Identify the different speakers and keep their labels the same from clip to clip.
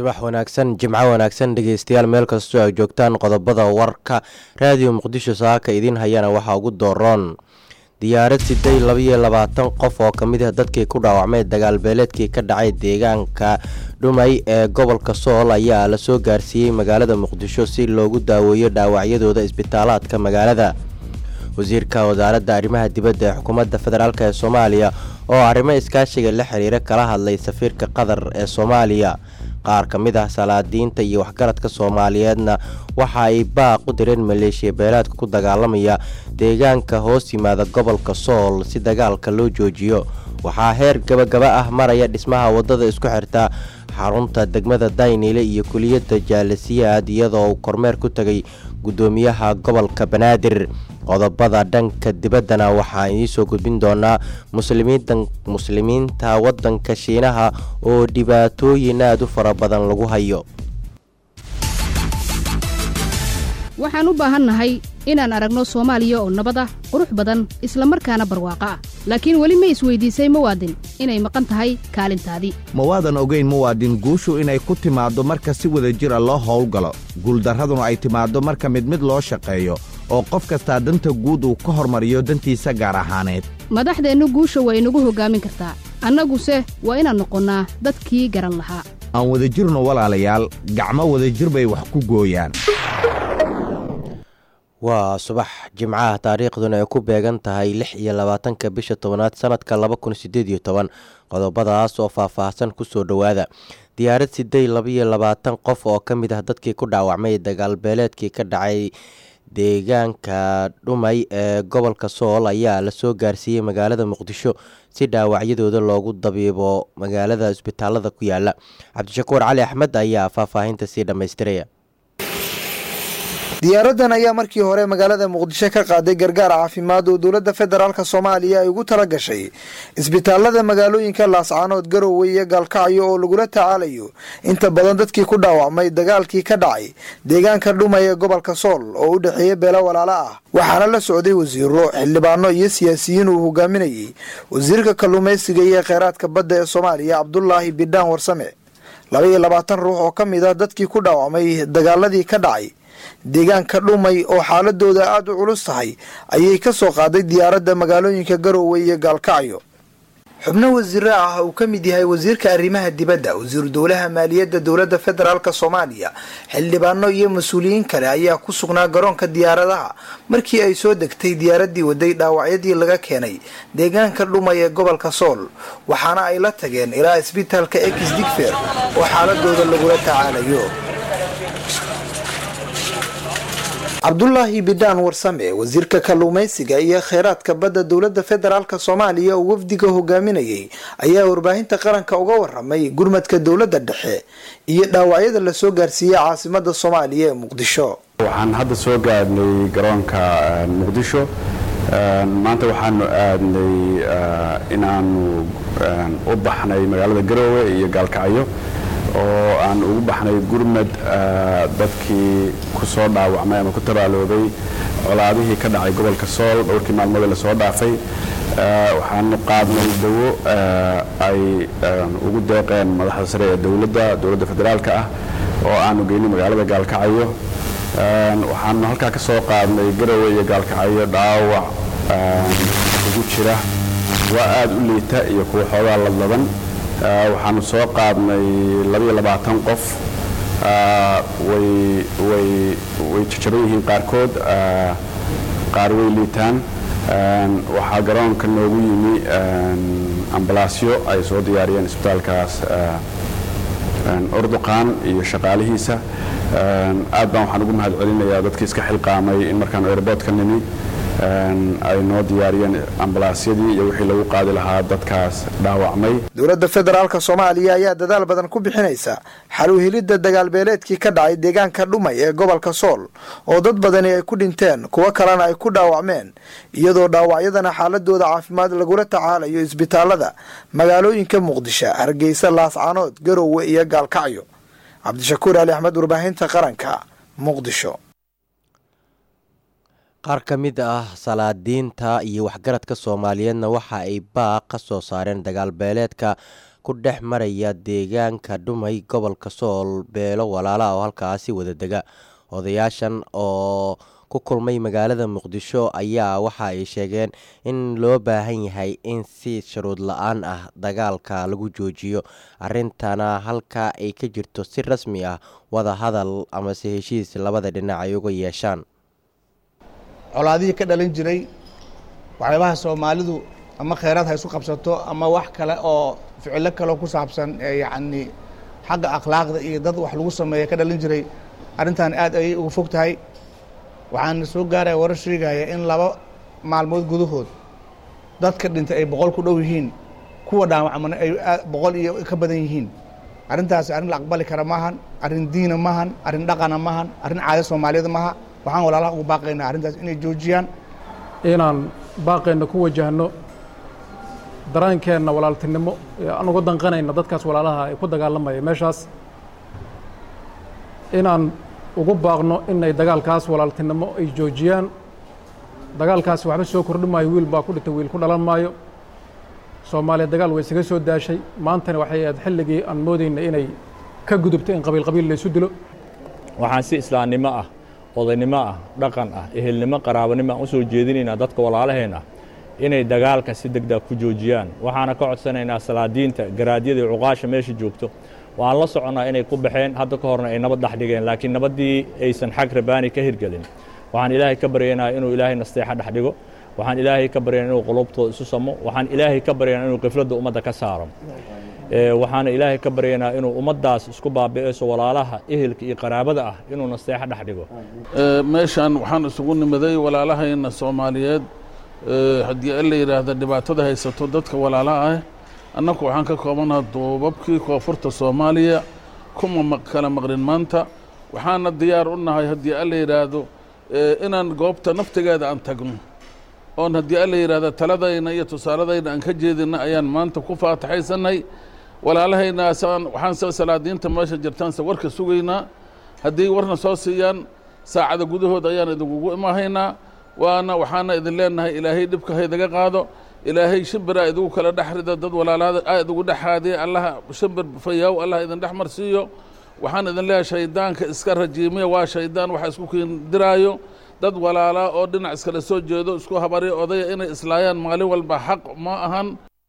Speaker 1: subax wanaagsan jimco wanaagsan dhegeystayaal meel kastoo ay joogtaan qodobada warka raadiyo muqdisho saaka idiin hayana waxaa ugu dooroon diyaarad siday labaiyo labaatan qof oo ka mid ah dadkii ku dhaawacmay dagaalbeeleedkii ka dhacay deegaanka dhumay ee gobolka sool ayaa la soo gaarsiiyey magaalada muqdisho si loogu daaweeyo dhaawacyadooda isbitaalaadka magaalada wasiirka wasaaradda arrimaha dibadda ee xukuumadda federaalk ee soomaaliya oo arrimo iskaashiga la xiriira kala hadlay safiirka qatar ee soomaaliya qaar ka mid ah salaadiinta iyo waxgaradka soomaaliyeedna waxa ay baaq u direen maleeshiya beelaadka ku dagaalamaya deegaanka hoos yimaada gobolka sool si dagaalka loo joojiyo waxaa heer gabagaba ah maraya dhismaha wadada isku xirta xarunta degmada dayniile iyo kuliyadda jaalasiyaad iyadoo uu kormeer ku tegay guddoomiyaha gobolka banaadir qodobada dhanka dibaddana waxaa idiisoo gudbin doonaa muslimiinta waddanka shiinaha oo dhibaatooyin aad u fara badan lagu hayo
Speaker 2: waxaan u baahannahay inaan aragno soomaaliya oo nabad ah qurux badan isla markaana barwaaqo ah laakiin weli ma isweydiisay muwaadin inay maqan tahay kaalintaadii
Speaker 3: mawaadan ogayn muwaadin guushu inay ku timaaddo marka si wada jira loo howlgalo guuldarraduna ay timaaddo marka mid mid loo shaqeeyo oo qof kastaa danta guud uu ka hormariyo dantiisa gaar ahaaneed
Speaker 2: madaxdeennu guusha waa inagu hoggaamin kartaa annaguse waa inaan noqonnaa dadkii garan lahaa
Speaker 3: aan wadajirno walaalayaal gacmo wadajir bay wax ku gooyaan
Speaker 1: waa subax jimcaha taariikhduna ay ku beegan tahay lix iyo labaatanka bisha tobanaad sanadka laba kun sideed iyo toban qodobadaas oo faah-faahsan kusoo dhowaada diyaarad siday labaiyo labaatan qof oo ka mid ah dadkii ku dhaawacmay dagaalbeeleedkii ka dhacay deegaanka dhumay ee gobolka sool ayaa la soo gaarsiiyey magaalada muqdisho si dhaawacyadooda loogu dabiibo magaalada isbitaalada ku yaala cabdishakuur cali axmed ayaa faahfaahinta sii dhammaystiraya
Speaker 4: diyaaradan ayaa markii hore magaalada muqdisho ka qaaday gargaar caafimaad oo dowladda federaalk soomaaliya ay ugu tala gashay isbitaalada magaalooyinka laascaanood garowe iyo gaalkacyo oo lagula tacaalayo inta badan dadkii ku dhaawacmay dagaalkii ka dhacay deegaanka dhumay ee gobolka sool oo u dhexeeya beelo walaalo ah waxaana la socday wasiiro xildhibaano iyo siyaasiyiin uu hogaaminayey wasiirka kalluumaysiga iyo kheyraadka badda ee soomaaliya cabdulaahi bidhaan warsame laba iyo labaatan ruux oo ka mid ah dadkii ku dhaawacmay dagaaladii ka dhacay deegaanka dhumay oo xaaladooda aada u culus tahay ayay ka soo qaaday diyaaradda magaalooyinka garowe iyo gaalkacyo xubno wasiiro ah uu ka mid yahay wasiirka arrimaha dibadda wasiiru dowlaha maaliyadda dowladda federaalk soomaaliya xildhibaano iyo mas-uuliyiin kale ayaa ku sugnaa garoonka diyaaradaha markii ay soo degtay diyaaraddii waday dhaawacyadii laga keenay deegaanka dhumay ee gobolka sool waxaana ay la tageen ilaa isbitaalka ex digfer oo xaaladooda lagula tacaalayo cabdulaahi bidhaan warsame wasiirka kalluumaysiga iyo kheyraadka badda dowladda federaalk soomaaliya oo wafdiga hogaaminayay ayaa warbaahinta qaranka uga waramay gurmadka dowladda dhexe iyo dhaawacyada lasoo gaarsiiyey caasimada soomaaliya ee muqdisho
Speaker 5: waxaan hadda soo gaadhnay garoonka muqdisho maanta waxaanu aadnay inaanu u baxnay magaalada garoowe iyo gaalkacyo oo aan ugu baxnay gurmad dadkii ku soo dhaawacmay ama ku tabaaloobay colaadihii ka dhacay gobolka sool dhowrkii maalmoodee lasoo dhaafay waxaanu qaadnay dawo ay ugu deeqeen madaxda sare ee dowladda dowladda federaalka ah oo aanu geynay magaalada gaalkacyo waxaanu halkaa ka soo qaadnay garowe iyo gaalkacyo dhaawac ugu jira waa aada u liita iyo kuwa xoogaa ladladan waxaanu soo qaadnay labaiyo labaatan qof way jajaban yihiin qaarkood qaar way liitaan waxaa garoonka noogu yimi ambalaasyo ay soo diyaariyeen isbitaalkaas urduqaan iyo shaqaalihiisa aad baan waxaan ugu mahad celinayaa dadkii iska xilqaamay in markaanu airboodka nimi ay noo diyaariyeen ambalaasyadii iyo wixii lagu qaadi lahaa dadkaas dhaawacmay
Speaker 4: dowladda federaalk soomaaliya ayaa dadaal badan ku bixinaysa xal u helidda dagaalbeeleedkii ka dhacay deegaanka dhumay ee gobolka sool oo dad badani ay ku dhinteen kuwo kalena ay ku dhaawacmeen iyadoo dhaawacyadana xaaladooda caafimaad lagula tacaalayo isbitaalada magaalooyinka muqdisho hargeysa laascaanood garowe iyo gaalkacyo cabdishakuur ali axmed warbaahinta qaranka muqdisho
Speaker 1: qaar ka mid ah salaadiinta iyo waxgaradka soomaaliyeedna waxa ay baaq ka soo saareen dagaalbeeleedka ku dhex maraya deegaanka dhumay gobolka sool beelo walaala oo halkaasi wada dega odayaashan oo ku kulmay magaalada muqdisho ayaa waxa ay sheegeen in loo baahan yahay in si shuruud la-aan ah dagaalka lagu joojiyo arintana halka ay ka jirto si rasmi ah wada hadal amase heshiis labada dhinac ay uga yeeshaan
Speaker 6: colaadihii ka dhalin jiray waxyaabaha soomaalidu ama kheyraad ha isu qabsato ama wax kale oo ficilo kaleo ku saabsan yacni xagga akhlaaqda iyo dad wax lagu sameeya ka dhalin jiray arrintan aad ayay uga fog tahay waxaana soo gaaraya warar sheegaya in laba maalmood gudahood dadka dhintay ay boqol ku dhow yihiin kuwa dhaawacmana ay boqol iyo ka badan yihiin arrintaasi arrin la aqbali kara maahan arrin diina maahan arrin dhaqana maahan arrin caada soomaaliyada maaha waxaan walaalaha ugu baaqaynaa arrintaas inay joojiyaan
Speaker 7: inaan baaqeenna ku wajahno daraankeenna walaaltinimo aan uga danqanayna dadkaas walaalaha ay ku dagaalamaya meeshaas inaan ugu baaqno inay dagaalkaas walaaltinimo ay joojiyaan dagaalkaasi waxba soo kordhi maayo wiil baa ku dhintay wiil ku dhalan maayo soomaaliya dagaal way isaga soo daashay maantana waxay ahayd xilligii aan moodayna inay ka gudubto in qabiil qabiil laysu dilo
Speaker 8: waxaan si islaamnimo ah odaynimo ah dhaqan ah ehelnimo qaraabanimo aan u soo jeedinaynaa dadka walaalaheen ah inay dagaalka si degdeg ku joojiyaan waxaana ka codsanaynaa salaadiinta garaadyada iyo cuqaasha meesha joogto waan la soconnaa inay ku baxeen hadda ka horna ay nabad dhex dhigeen laakiin nabaddii aysan xag rabaani ka hirgelin waxaan ilaahay ka baryaynaa inuu ilaahay nasteexa dhex dhigo waxaan ilaahay ka baryaynaa inuu qulubtooda isu samo waxaan ilaahay ka baryaynaa inuu qifladda ummadda ka saaro waxaana ilaahay ka baryaynaa inuu ummaddaas isku baabi'ayso walaalaha ehelka iyo qaraabada ah inuu nasteexa dhex dhigo
Speaker 9: meeshaan waxaan isugu nimaday walaalahayna soomaaliyeed haddii la yidhaahda dhibaatada haysato dadka walaalaha ah annaku waxaan ka koobanaha duubabkii koonfurta soomaaliya kuma kala maqrin maanta waxaana diyaar u nahay haddii alla yidhaahdo inaan goobta naftigeeda aan tagno oon haddii alla yidhaahdo taladayna iyo tusaaladayna aan ka jeedina ayaan maanta ku faataxaysanay walaalahayna waxaan se salaadiinta meesha jirtaanse warka sugaynaa haddii warna soo siiyaan saacada gudahood ayaan idinkugu imahaynaa waana waxaana idin leenahay ilaahay dhibka haydaga qaado ilaahay shimbiraa idigu kala dhex rida dad walaalaada aa idigu dhexaadiya allaha shimbir fayaaw allah idin dhex marsiiyo waxaan idin leeyahay shaydaanka iska rajiimiya waa shaydaan waxa isku kiindiraayo dad walaalaa oo dhinac iskala soo jeedo isku habari odaya inay islaayaan maalin walba xaq ma ahan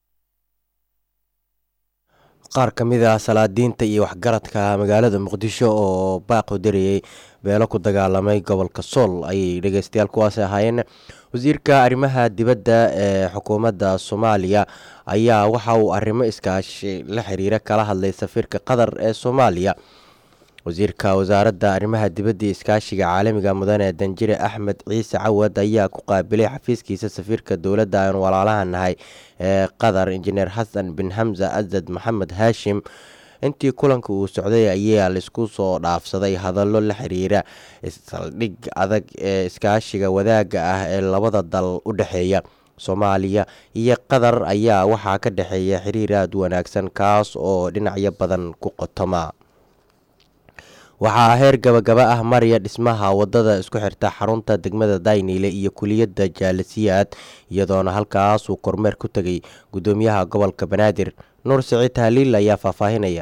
Speaker 1: qaar ka mid ah salaadiinta iyo waxgaradka magaalada muqdisho oo baaqu darayey beelo ku dagaalamay gobolka sool ayay dhegeystayaal kuwaasi ahaayeen wasiirka arrimaha dibadda ee xukuumadda soomaaliya ayaa waxa uu arrimo iskaashi la xiriira kala hadlay safiirka qatar ee soomaaliya wasiirka wasaaradda arrimaha dibadda iskaashiga caalamiga mudane danjire axmed ciise cawad ayaa ku qaabilay xafiiskiisa safiirka dowladda aan walaalaha nahay ee qatar injineer xasan bin xamza asad maxamed haashim intii kulanka uu socday ayaa laisku soo dhaafsaday hadallo la xiriira saldhig adag ee iskaashiga wadaagga ah ee labada dal u dhexeeya soomaaliya iyo qatar ayaa waxaa ka dhexeeya xiriir aada wanaagsan kaas oo dhinacyo badan ku qotoma waxaa heer gabagaba ah maraya dhismaha wadada isku xirta xarunta degmada dayniile iyo kuliyadda jaalisiyaad iyadoona halkaas uu kormeer ku tegay gudoomiyaha gobolka banaadir nuur siciid tahliil ayaa faahfaahinaya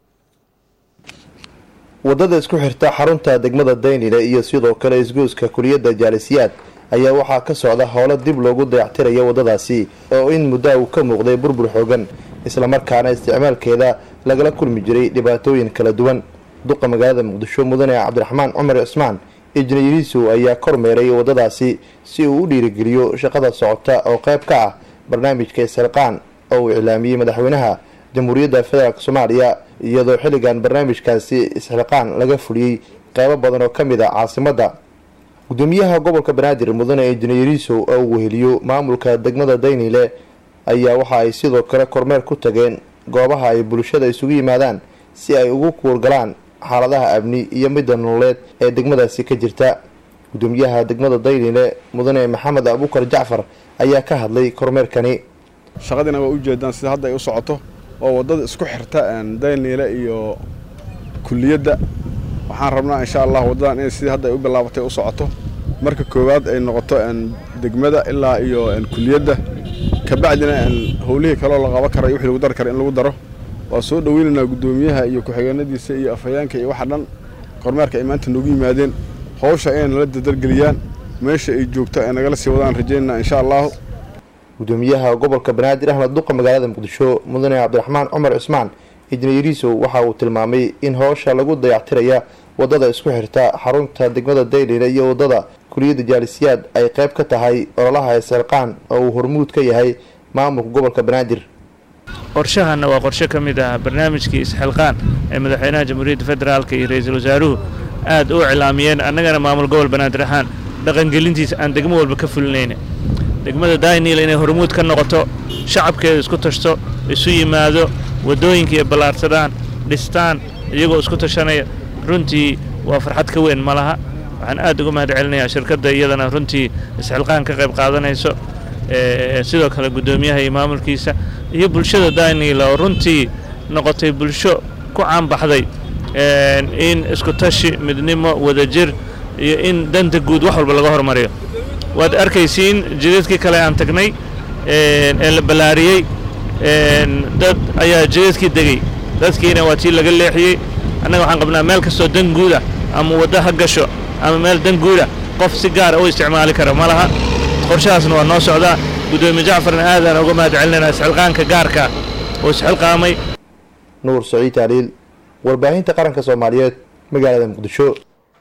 Speaker 10: wadada isku xirta xarunta degmada daynile iyo sidoo kale isgoyska kuliyadda jaalisiyaad ayaa waxaa ka socda howlo dib loogu dayactirayo wadadaasi oo in muddaa uu ka muuqday burbur xoogan islamarkaana isticmaalkeeda lagala kulmi jiray dhibaatooyin kala duwan duqa magaalada muqdisho mudane cabdiraxmaan cumar cismaan injineeriisow ayaa kormeeray wadadaasi si uu u dhiirigeliyo shaqada socota oo qayb ka ah barnaamijka isxilqaan oo uu iclaamiyey madaxweynaha jamhuuriyadda federaalk soomaaliya iyadoo xilligan barnaamijkaasi isxilqaan laga fuliyey qeybo badan oo ka mid a caasimadda gudoomiyaha gobolka banaadir mudane injineeriisow oo uu weheliyo maamulka degmada daynile ayaa waxa ay sidoo kale kormeer ku tageen goobaha ay bulshada isugu yimaadaan si ay ugu kuurgalaan xaaladaha amni iyo midda nololeed ee degmadaasi ka jirta gudoomiyaha degmada daynile mudane maxamed abuukar jacfar ayaa ka hadlay kormeerkani
Speaker 11: shaqadiina waa ujeedaan sida hadda ay u socoto oo wadada isku xirta daynile iyo kuliyadda waxaan rabnaa insha allah waddadan inay sidii hadda ay u bilaabatay u socoto marka koowaad ay noqoto degmada ilaa iyo kuliyadda kabacdina howlihii kaloo la qaban kara iyo wixii lagu dari kara in lagu daro waa soo dhoweynaynaa guddoomiyaha iyo ku-xigeenadiisa iyo afhayeenka iyo waxa dhan kormeerka ay maanta noogu yimaadeen howsha inay nala dadargeliyaan meesha ay joogto ay nagala sii wadaan rajaynana insha allahu
Speaker 10: gudoomiyaha gobolka banaadir axmed duqa magaalada muqdisho mudane cabdiraxmaan cumar cismaan injineeriisow waxa uu tilmaamay in howsha lagu dayactiraya wadada isku xirta xarunta degmada daylile iyo wadada kuliyadda jaalisiyaad ay qayb ka tahay ololaha eesalqaan oo uu hormuud ka yahay maamulka gobolka banaadir
Speaker 12: qorshahanna waa qorshe ka mid ah barnaamijkii isxilqaan ee madaxweynaha jamhuuriyadda federaalka iyo ra-iisul wasaaruhu aad u iclaamiyeen annagana maamul gobol banaadir ahaan dhaqangelintiisa aan degmo walba ka fulinayna degmada daynil inay hormuud ka noqoto shacabkeeda isku tashto isu yimaado waddooyinka iyo ballaarsadaan dhistaan iyagoo isku tashanaya runtii waa farxad ka weyn ma laha waxaan aad uga mahad celinayaa shirkadda iyadana runtii isxilqaan ka qayb qaadanayso sidoo kale guddoomiyaha iyo maamulkiisa iyo bulshada daynila oo runtii noqotay bulsho ku caanbaxday in isku tashi midnimo wadajir iyo in danta guud wax walba laga hormariyo waad arkaysiin jidadkii kale aan tagnay ee la ballaariyey dad ayaa jidadkii degey dadkiina waa tii laga leexiyey annaga waxaan qabnaa meel kastoo dan guuda ama waddo ha gasho ama meel dan guuda qof si gaara u isticmaali kara ma laha qorshahaasna waa noo socdaa guddoomiye jacfarna aadaan uga mahad celinaynaa isxilqaanka gaarka oo isxilqaamay
Speaker 10: nuur saciid taaliil warbaahinta qaranka soomaaliyeed magaalada muqdisho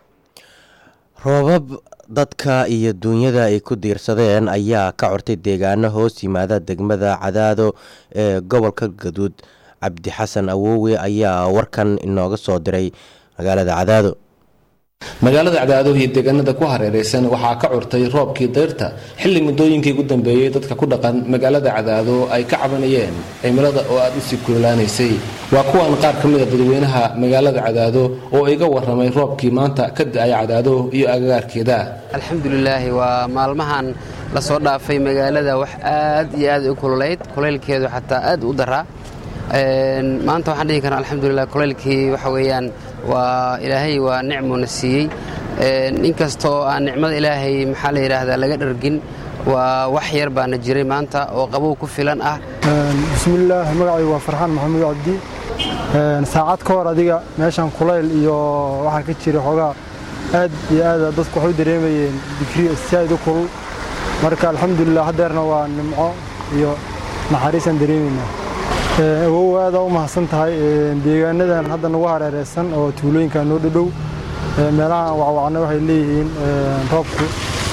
Speaker 1: roobab dadka iyo duunyada ay ku diirsadeen ayaa ka cortay deegaano hoos yimaada degmada cadaado ee gobolka gaduud cabdi xasan awowe ayaa warkan inooga soo diray magaalada cadaado
Speaker 13: magaalada cadaado iyo deegaanada ku hareeraysan waxaa ka curtay roobkii dayrta xilli muddooyinkii ugu dambeeyey dadka ku dhaqan magaalada cadaado ay ka cabanayeen cimilada oo aad usii kululaanaysay waa kuwan qaar ka mida dadweynaha magaalada cadaado oo iga warramay roobkii maanta ka da-ay cadaado iyo agagaarkeeda
Speaker 14: alxamdulilaahi waa maalmahan la soo dhaafay magaalada wax aad iyo aad u kululayd kulaylkeedu xataa aad u daraa maanta waxaan dhihi karna alxamdulilah kulaylkii waxa weeyaan waa ilaahay waa nicmuna siiyey inkastoo aan nicmada ilaahay maxaa la yidhaahdaa laga dhargin waa wax yar baana jiray maanta oo qabow ku filan ah
Speaker 15: bismillaah magacaygu waa farxaan maxamuud cabdi saacad ka hor adiga meeshan kulayl iyo waxaa ka jira xoogaa aad iyo aad dadku waxay u dareemayeen digri saaid u kulul marka alxamdulilah haddeerna waa nimco iyo naxariisaan dareemaynaa awow aadaa u mahadsan tahay deegaanadan hadda nagu hareereysan oo tuulooyinka noo dhadhow meelahan wacwacna waxay leeyihiin roobku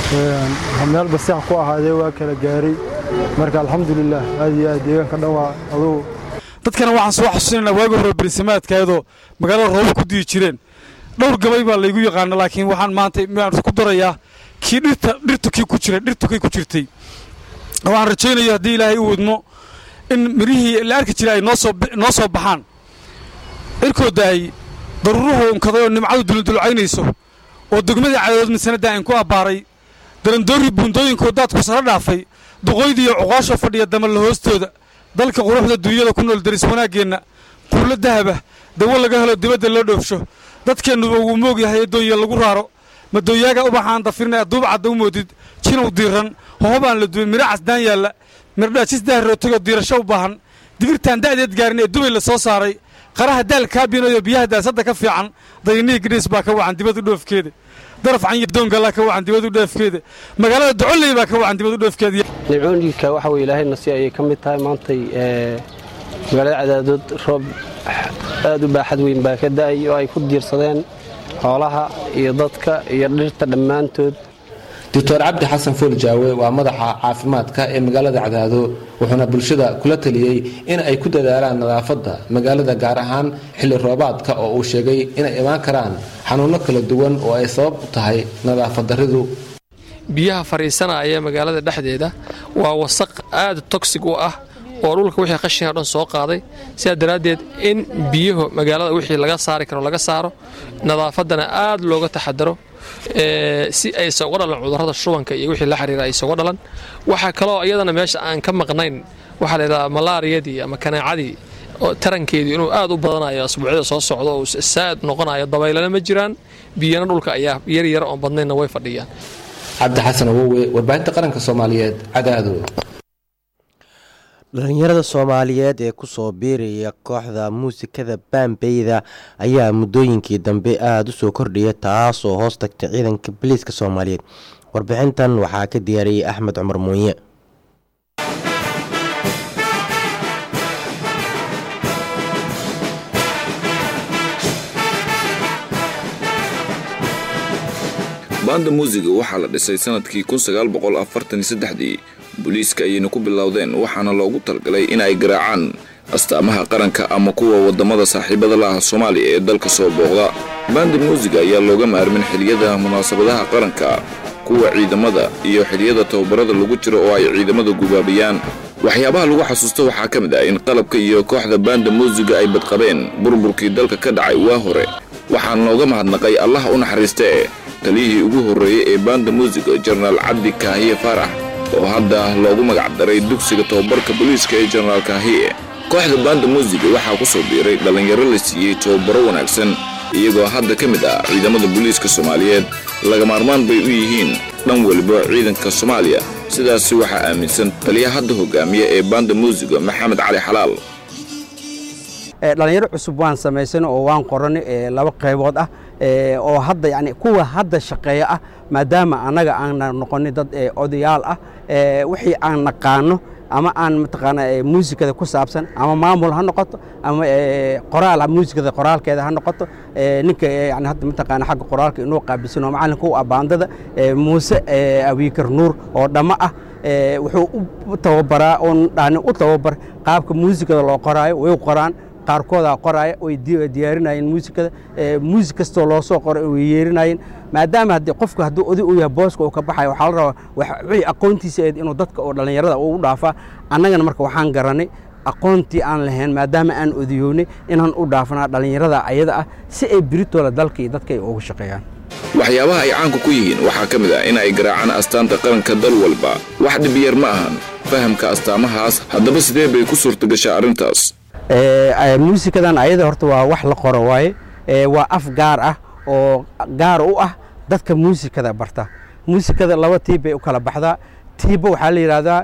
Speaker 15: meel basiix ku ahaadee waa kala gaaray marka alxamdulilah aad iyo aad deegaanka dhan waa adugu
Speaker 16: dadkana waxaan soo xasuusinanaa waagi hore berisamaadkaadoo magaalada rooba ku diyi jireen dhowr gabay baa laygu yaqaana laakiin waxaan maanta maan ku darayaa kii dhirta dhirtu kii ku jiray dhirtu kii ku jirtay waxaan rajaynayo haddii ilaahay u wadmo in mirihii la arki jiray ay noo soo baxaan cirkooda ay daruuruhu unkaday oo nimcadu duludulcaynayso oo degmadii cadadood misanada aan ku abbaaray darandoorrii buundooyinkoo daadku sara dhaafay duqoydii iyo cuqaashoo fadhiya damalla hoostooda dalka quruxda duunyada ku nool daris wanaaggeenna quullo dahaba dawo laga helo dibadda loo dhoofsho dadkeennuba wuu moog yahay adoonya lagu raaro madooyaaga ubaxaan dafirna duuba cadda u moodid jinow diiran hohobaan la duway midho casdaan yaalla mirdhaajis daharrootagoo diirasho u baahan digirtaan da'deed gaarin ee dubay la soo saaray qaraha daal kaabinayo biyaha daasadda ka fiican daynihii gidhiis baa ka wacan dibadu dhoofkeeda daraf canyirdoongala ka wacan dibadu dhoofkeeda magaalada docoley baa ka wacan dibadu dhoofkeeda
Speaker 17: nimcooyinka waxa weye ilaahayna si ayay ka mid tahay maantay magaalada cadaadood roob aad u baaxad weyn baa ka da'ay oo ay ku diirsadeen xoolaha iyo dadka iyo dhirta dhammaantood
Speaker 13: doctor cabdi xasan foolljaawe waa madaxa caafimaadka ee magaalada cadaado wuxuuna bulshada kula taliyey in ay ku dadaalaan nadaafadda magaalada gaar ahaan xilli roobaadka oo uu sheegay inay imaan karaan xanuunno kala duwan oo ay sabab u tahay nadaafad darridu
Speaker 18: biyaha fadhiisanaya magaalada dhexdeeda waa wasaq aad togsig u ah oo dhulka wixii qashinka dhan soo qaaday sidaa daraaddeed in biyahu magaalada wixii laga saari karo laga saaro nadaafaddana aad looga taxadaro si aysan uga dhalan cudurrada shubanka iyo wixii la xiriira aysan uga dhalan waxaa kaloo iyadana meesha aan ka maqnayn waxaa la yidhahdaa malaariyadii ama kanaacadii oo tarankeedii inuu aad u badanayo asbuucyada soo socdo oo saad noqonayo dabaylana ma jiraan biyana dhulka ayaa yar yar oon badnaynna way fadhiyaan
Speaker 13: cabdi xasan awowe warbaahinta qaranka soomaaliyeed cadaado
Speaker 1: dhalinyarada soomaaliyeed ee kusoo biiraya kooxda muusikada baambeyda ayaa muddooyinkii dambe aada u soo kordhaya taas oo hoos tagtay ciidanka boliiska soomaaliyeed warbixintan waxaa ka diyaariyey axmed cumar muunye
Speaker 19: baanda muusiga waxaa la dhisay sanadkii dii booliiska ayayna ku bilowdeen waxaana loogu talgalay in ay garaacaan astaamaha qaranka ama kuwa waddamada saaxiibada la ah soomaaliya ee dalka soo booqda baanda muusiga ayaa looga maarmin xiliyada munaasabadaha qaranka kuwa ciidamada iyo xiliyada tababarada lagu jiro oo ay ciidamada gubaabayaan waxyaabaha lagu xasuusto waxaa ka mid ah in qalabka iyo kooxda baanda muusiga ay badqabeen burburkii dalka ka dhacay waa hore waxaana looga mahadnaqay allaha u naxariistee taliyihii ugu horreeyey ee baanda muusiga jenaraal cabdi kaahiye faarax oo hadda loogu magacdaray dugsiga tababarka booliiska ee jenaraal kaahiye kooxda baanda muusiga waxaa ku soo biiray dhallinyaro la siiyey tababaro wanaagsan iyagoo hadda ka mid ah ciidamada booliiska soomaaliyeed laga maarmaan bay u yihiin dhan weliba ciidanka soomaaliya sidaasi waxaa aaminsan taliya hadda hogaamiya ee baanda muusiga maxamed cali xalaal
Speaker 20: dhalinyaro cusub waan samaysan oo waan qoranay laba qaybood ah oo hadda yani kuwa hadda shaqeeya ah maadaama annaga aanna noqonin dad odayaal ah wixii aan naqaano ama aan mataqaana muusikada ku saabsan ama maamul ha noqoto ama qoraal muusikada qoraalkeeda ha noqoto ninka yani hadda mataqaana xagga qoraalka inuu qaabilsan oo macalinka u abaandada muuse abiikar nuur oo dhammo ah wuxuu u tababaraa oo dhani u tababar qaabka muusikada loo qoraayo way qoraan qaarkoodaa qoraaya way diyaarinayeen muusikada muusik kastoo loo soo qoray way yeerinayeen maadaama haddii qofku hadduu oday u yahay booska uu ka baxayo waxaa la rabaa wixii aqoontiisa eed inuu dadka oo dhallinyarada uu u dhaafaa annagana marka waxaan garanay aqoontii aan lahayn maadaama aan odiyownay inaan u dhaafnaa dhallinyarada ayada ah si ay biritooda dalka iyo dadka ay ugu shaqeeyaan
Speaker 19: waxyaabaha ay caanka ku yihiin waxaa ka mid ah in ay garaacaan astaanta qaranka dal walba wax dhibiyar ma ahan fahamka astaamahaas haddaba sidee bay ku suurtagashaa arrintaas
Speaker 20: muusikadan ayada horta waa wax la qoro waaye waa af gaar ah oo gaar u ah dadka muusikada barta muusikada laba tiib bay u kala baxdaa tiibba waxaa la yidhahdaa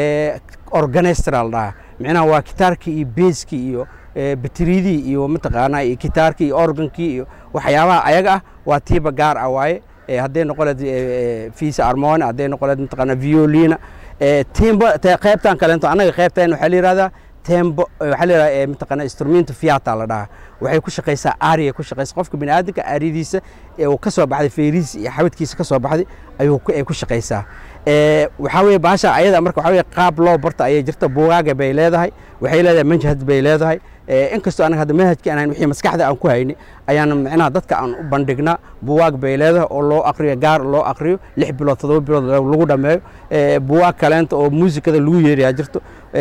Speaker 20: organestral dhaha micnaha waa kitaarkii iyo beeskii iyo bateriidii iyo mataqaanaa iyo kitaarkii iyo organkii iyo waxyaabaha ayaga ah waa tiiba gaar ah waaye hadday noqoleed fiisa armoni hadday noqoleed mataqaanaa violina tiimba qaybtan kaleento annaga qaybtan waxaa la yidhahdaa tembo waxaa la yidhaha mataqaanaa instrumento fiata la dhahaa waxay ku shaqaysaa aariya ku shaqaysa qofka bini aadamka aariyadiisa ee uu ka soo baxday feerihiisa iyo xabadkiisa ka soo baxday ayuu ay ku shaqaysaa waxaa weeye baasha ayada marka waxaa weeye qaab loo barta ayay jirta buugaaga bay leedahay waxay leedahay manhaj bay leedahay inkastoo anaga hadda manhajka aan wixii maskaxda aan ku hayni ayaan micnaha dadka aan u bandhignaa buwaag bay leedahay oo loo aqriyo gaar loo aqriyo lix bilood toddoba bilood lagu dhammeeyo buwaag kaleenta oo muusikada lagu yeerayaa jirto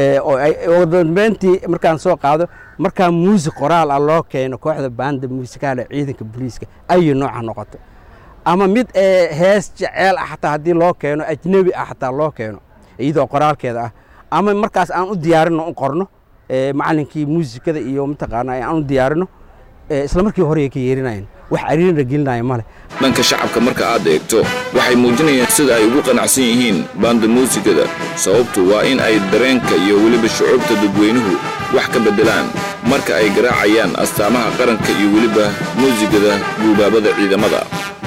Speaker 20: oo dambeyntii markaan soo qaado markaa muusik qoraal ah loo keeno kooxda baanda muusikaale ciidanka booliiska ayay nooca noqoto ama mid hees jeceel ah xataa haddii loo keeno ajnebi ah xataa loo keeno iyadoo qoraalkeeda ah ama markaas aan u diyaarino u qorno macalinkii muusikada iyo mataqaana aan u diyaarino isla markii hore ay ka yeerinayeen wax cariirina gelinaya male
Speaker 19: dhanka shacabka marka aad eegto waxay muujinayaan sida ay ugu qanacsan yihiin baanda muusikada sababtu waa in ay dareenka iyo weliba shucuubta dadweynuhu wax ka beddelaan marka ay garaacayaan astaamaha qaranka iyo weliba muusikada guubaabada ciidamada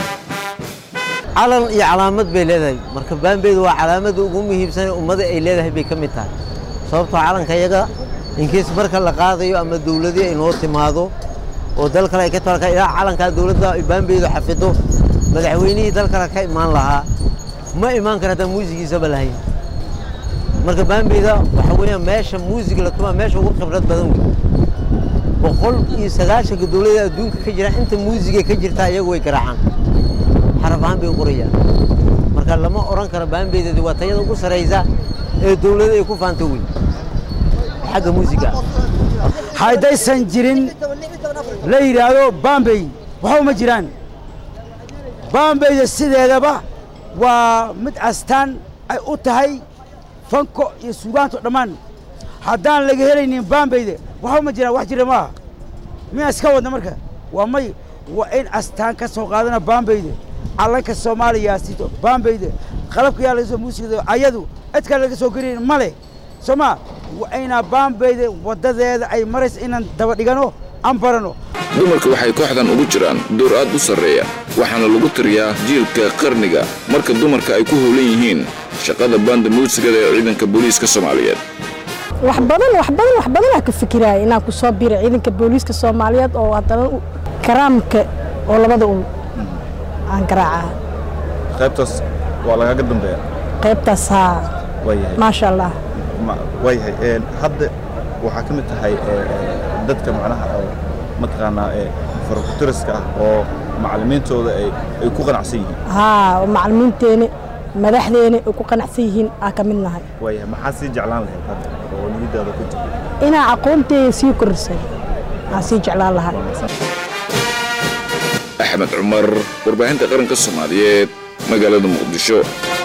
Speaker 21: calan iyo calaamad bay leedahay marka baanbeedu waa calaamada ugu muhiimsan ee ummadda ay leedahay bay ka mid tahay sababtoo calanka iyaga inkiis marka la qaadayo ama dawladii ay noo timaado oo dal kale ay ka talka ilaa calankaa dawladda ay baanbeedu xafido madaxweynihii dal kale ka imaan lahaa ma imaan kara haddaan muusigiisaba lahayn marka baanbeeda waxa weeyaan meesha muusig la tumaa meesha ugu khibrad badan wey boqol iyo sagaashanka dawladda adduunka ka jira inta muusigay ka jirtaa iyagu way garaacaan xaraf ahaan bay u qorayaan marka lama odhan karo baanbeydadi waa tayada ugu saraysa ee dawladda ay ku faanto wey xagga muusiga
Speaker 22: haddaysan jirin la yidhaahdo bambey waxba ma jiraan bambeyda sideedaba waa mid astaan ay u tahay fanko iyo suugaanto dhammaan haddaan laga helaynin bambeyda waxba ma jiraan wax jira maaha miyaa iska wadna marka waa may waa in astaan ka soo qaadana bambeyda calanka soomaaliya sito bambeyda qalabka yaa laga soo muusigada ayadu cid kale laga soo geliyn ma leh soo ma inaa baambeyda waddadeeda ay maraysa inaan daba dhigano aan barano
Speaker 19: dumarka waxay kooxdan ugu jiraan door aad u sarreeya waxaana lagu tiriyaa jiilka qarniga marka dumarka ay ku howlan yihiin shaqada baanda muusigada ee ciidanka booliiska soomaaliyeed
Speaker 2: wax badan wax badan wax badanaa ka fikiraya inaan ku soo biro ciidanka booliiska soomaaliyeed oo haddana karaamka oo labada un aan garaacaa
Speaker 3: qaybtaas waa lagaga dambeeya
Speaker 2: qaybtaas haa
Speaker 3: waayahay
Speaker 2: maasha allah
Speaker 3: waayahay hadda waxaa ka mid tahay dadka macnaha mataqaanaa farkutiriska ah oo macallimiintooda ay ku qanacsan yihiin
Speaker 2: haa oo macallimiinteeni madaxdeeni ay ku qanacsan yihiin aa ka mid nahay
Speaker 3: waayahay maxaa sii jeclaan lahayd hadda oo niyadaada ku jira
Speaker 2: inaa aqoonteeda sii korisay aan sii jeclaan lahay
Speaker 19: axmed cumar warbaahinta qaranka soomaaliyeed magaalada muqdisho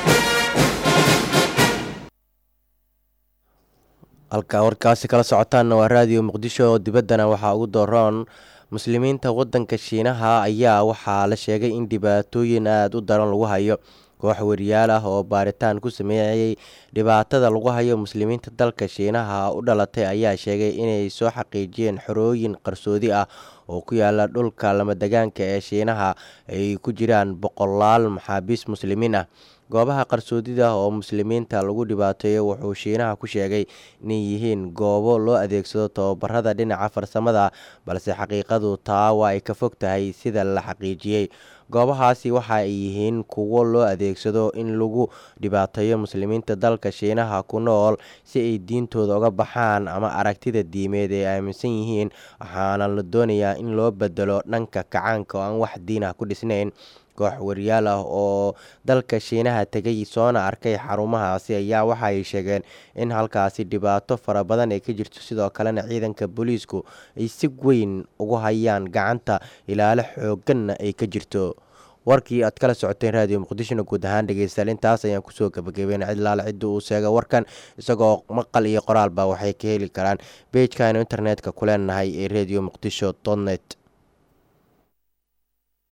Speaker 1: halka warkaasi kala socotaanna waa raadiyo muqdisho oo dibaddana waxaa ugu dooron muslimiinta waddanka shiinaha ayaa waxaa la sheegay in dhibaatooyin aada u daran lagu hayo koox wariyaal ah oo baaritaan ku sameeyey dhibaatada lagu hayo muslimiinta dalka shiinaha u dhalatay ayaa sheegay inay soo xaqiijiyeen xorooyin qarsoodi ah oo ku yaala dhulka lamadegaanka ee shiinaha ay ku jiraan boqolaal maxaabiis muslimiin ah goobaha qarsoodida oo muslimiinta lagu dhibaateeyo wuxuu shiinaha ku sheegay inay yihiin goobo loo adeegsado tababarada dhinaca farsamada balse xaqiiqadu taa waa ay ka fog tahay sida la xaqiijiyey goobahaasi waxa ay yihiin kuwo loo adeegsado in lagu dhibaateeyo muslimiinta dalka shiinaha ku nool si ay diintooda uga baxaan ama aragtida diimeed ee aaminsan yihiin waxaana la doonayaa in loo bedelo dhanka kacaanka oo aan wax diin ah ku dhisnayn koox wariyaal ah oo dalka shiinaha tegay soona arkay xarumahaasi ayaa waxa ay sheegeen in halkaasi dhibaato fara badan ay ka jirto sidoo kalena ciidanka booliisku ay si weyn ugu hayaan gacanta ilaalo xooganna ay ka jirto warkii aad kala socoteen raadiyo muqdishona guud ahaan dhegeystayaal intaas ayaan kusoo gabagabeyn cidlaale cidda uu sheega warkan isagoo maqal iyo qoraalba waxay ka heli karaan beejkaanu internetka ku leenahay ee radio muqdisho net